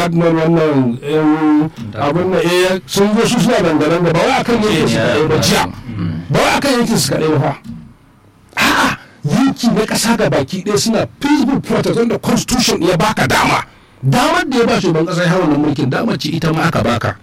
Adnan wannan abin na eh sun zo su suna dangane da ba wai akan yankin su kaɗai ba jiya ba wai akan yankin su kaɗai ba a'a yanki na ƙasa ga baki ɗaya suna peaceful protest wanda constitution ya baka dama damar da ya ba shugaban ƙasa ya hawa na mulkin damar ce ita ma aka baka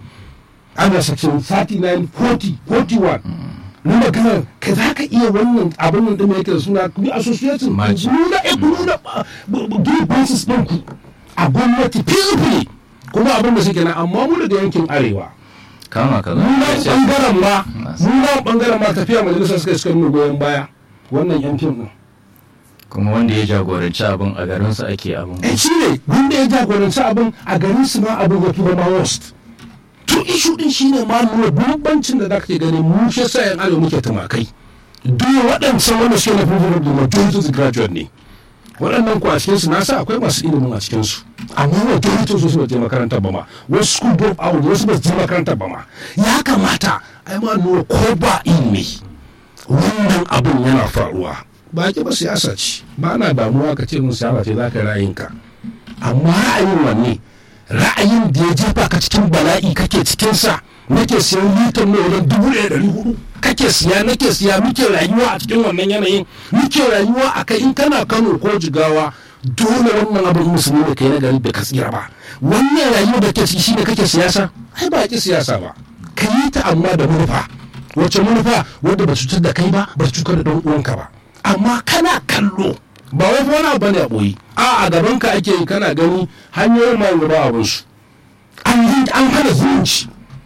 ana section 39 40 41 na magana ka za ka iya wannan abin nan ɗin yake da suna ku association nuna e nuna grievances ɗinku a gwamnati peacefully kuma abin da suke na amma mu daga yankin arewa kama ka nuna bangaren ma nuna bangaren ma tafiya majalisar suka suka nuna goyon baya wannan yan fim din kuma wanda ya jagoranci abin a garinsa ake abin eh shi ne wanda ya jagoranci abin a garin su ma abin ya fi zama worst to ishu din shine ma nuna bambancin da zaka ke gani mu shi yasa yan arewa muke tumakai duk waɗancan wanda suke na fi da majority graduate ne waɗannan ku a cikinsu na sa akwai masu ilimin a cikinsu amma majority su ba je makarantar ba ma wasu school drop out wasu ba su je makarantar ba ma ya kamata ai ma nuna ko ba ilimi wannan abin yana faruwa ba ki ba siyasa ce ba na damuwa ka ce mun siyasa ce za ka ra'ayinka amma ra'ayin wanne ra'ayin da ya jefa ka cikin bala'i kake cikinsa nake siyan litar mai wajen dubu ɗaya ɗari hudu kake siya nake siya muke rayuwa a cikin wannan yanayin muke rayuwa a kai in kana kano ko jigawa dole wannan abin musulmi da kai na gari da ka tsira ba wannan rayuwa da ke ciki shine kake siyasa ai ba ki siyasa ba ka yi ta amma da manufa wace manufa wadda ba cutar da kai ba ba cutar da dan uwanka ba amma kana kallo ba wai fa wani abu ne a boye a a gaban ka ake yi kana gani hanyoyin ma ba abin su an yi an hana zumunci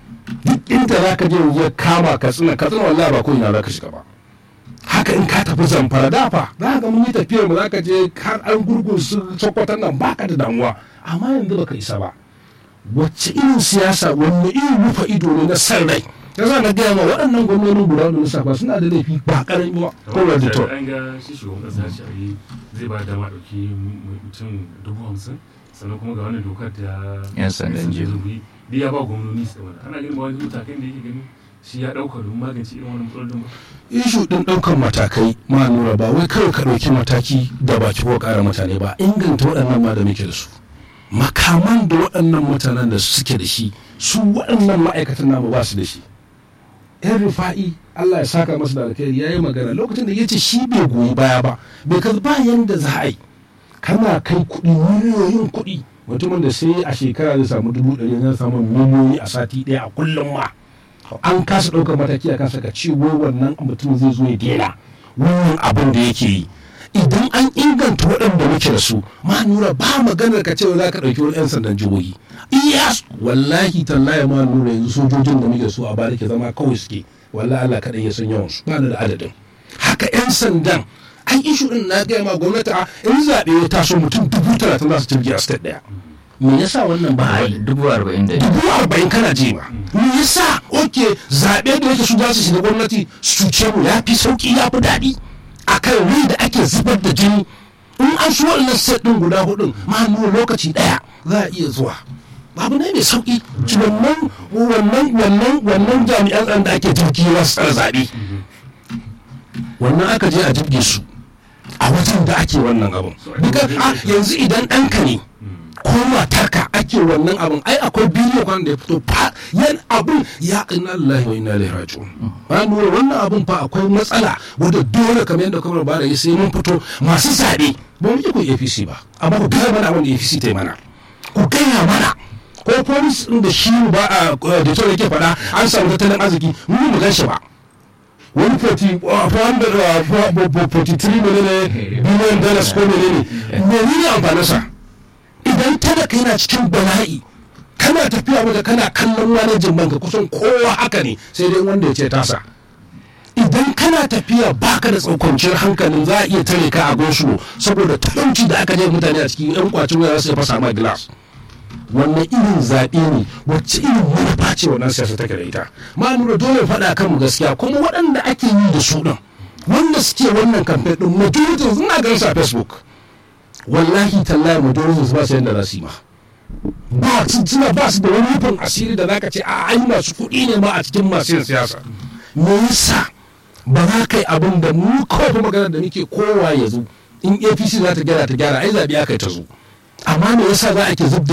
duk inda za ka je ya kama ka tsina ka tsina wallahi ba ko ina za ka shiga ba haka in ka tafi zamfara dafa za ka mun yi tafiyar mu za ka je har an gurgun su sokotan nan baka da damuwa amma yanzu baka isa ba wacce irin siyasa wanne irin rufa ido ne na san rai ya za na gaya ma waɗannan gwamnonin guda da lissafa suna da laifi ba ƙarami ba ko da to an ga shi shugaban ƙasa shi ayi zai ba da ɗauki mutum dubu hamsin sannan kuma ga wannan dokar da Yan sandan jihohi. duk ya ba gwamnoni su mana ana ganin ba wani matakan da yake ganin shi ya ɗauka don magance irin wannan matsalolin ba ishu ɗin ɗaukar matakai ma nura ba wai kawai ka ɗauki mataki da baki ko ƙara mutane ba inganta waɗannan ma da muke da su makaman da waɗannan mutanen da suke da shi su waɗannan ma'aikatan namu ba su da shi yan rufa'i Allah ya saka masa da alkhairi ya yi magana lokacin da ya ce shi bai goyi baya ba bai ka ba yanda za a yi kana kai kuɗi miliyoyin kuɗi mutumin da sai a shekara zai samu dubu ɗari zai samu miliyoyi a sati ɗaya a kullum ma an kasa ɗaukar mataki a kansa ka ce wai wannan mutum zai zo ya daina wannan abin da yake yi idan an inganta waɗanda muke da su ma nura ba maganar ka ce za ka ɗauki wani 'yan sandan jihohi iya wallahi tallahi ma nura yanzu sojojin da muke so a bada ke zama kawai suke wallahi Allah kaɗai ya san yawan su ba da adadin haka 'yan sandan an ishu din na gaya ma gwamnati a in zaɓe ya taso mutum dubu talatin za su jirgi a state ɗaya me yasa wannan ba a yi dubu arba'in da dubu arba'in kana ji ba me yasa oke zaɓe da yake su za su shiga gwamnati su cuce mu ya fi sauki ya fi daɗi a kan rai da ake zubar da jini in an shi waɗannan set ɗin guda hudun ma nuna lokaci ɗaya za a iya zuwa babu ne mai sauki wannan wannan wannan wannan jami'an tsaron da ake jirgi wasu tsara zaɓe wannan aka je a jirge su a wajen da ake wannan abin duka a yanzu idan ɗanka ne ko matarka ake wannan abin ai akwai bidiyo kan da ya fito fa yan abin ya inna lillahi wa inna ilaihi raji'un ba nuna wannan abin fa akwai matsala wanda dole kamar yadda kuma ba da sai mun fito masu zaɓe ba mu ku APC ba amma ku gaya mana abin da APC ta yi mana ku gaya mana ko polis din da shi ba a da to yake faɗa an samu tattalin arziki mu mu gan shi ba wani 43 menene biliyan dollars ko menene menene amfaninsa idan talaka yana cikin bala'i kana tafiya waje kana kallon manajin banka kusan kowa haka ne sai dai wanda ya ce tasa idan kana tafiya baka da tsaukanciyar hankalin za a iya tare ka a gosulo saboda talauci da aka je mutane a cikin yan kwacin waya su fasa ma gilas wannan irin zaɓe ne wacce irin manufa ce wannan siyasa take da ita ma nuna dole faɗa kan mu gaskiya kuma waɗanda ake yi da su ɗin wanda suke wannan kamfe ɗin majority suna ganin su a facebook wallahi tallahi majority ba su yadda za su yi ma ba su suna ba su da wani rufin asiri da zaka ce a ai masu kuɗi ne ma a cikin masu yin siyasa me yasa ba za ka yi abin da mu kawai magana da muke kowa ya zo in apc za ta gyara ta gyara ai zaɓe aka yi ta zo amma me yasa za a ke zub